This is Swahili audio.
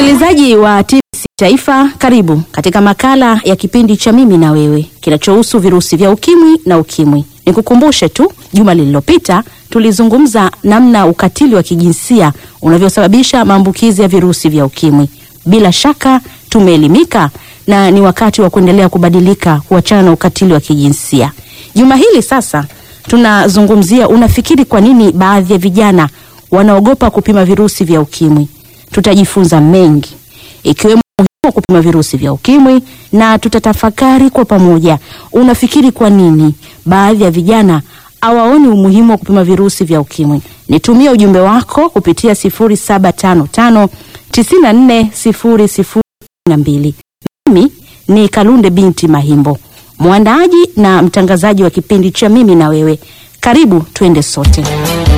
Msikilizaji wa TBC Taifa, karibu katika makala ya kipindi cha Mimi na Wewe kinachohusu virusi vya ukimwi na ukimwi. Nikukumbushe tu, juma lililopita tulizungumza namna ukatili wa kijinsia unavyosababisha maambukizi ya virusi vya ukimwi. Bila shaka tumeelimika na ni wakati wa kuendelea kubadilika, kuachana na ukatili wa kijinsia. Juma hili sasa tunazungumzia, unafikiri kwa nini baadhi ya vijana wanaogopa kupima virusi vya ukimwi? Tutajifunza mengi ikiwemo umuhimu wa kupima virusi vya ukimwi na tutatafakari kwa pamoja. Unafikiri kwa nini baadhi ya vijana hawaoni umuhimu wa kupima virusi vya ukimwi? Nitumie ujumbe wako kupitia 0755 940012. Mimi ni Kalunde binti Mahimbo, mwandaaji na mtangazaji wa kipindi cha Mimi na Wewe. Karibu tuende sote.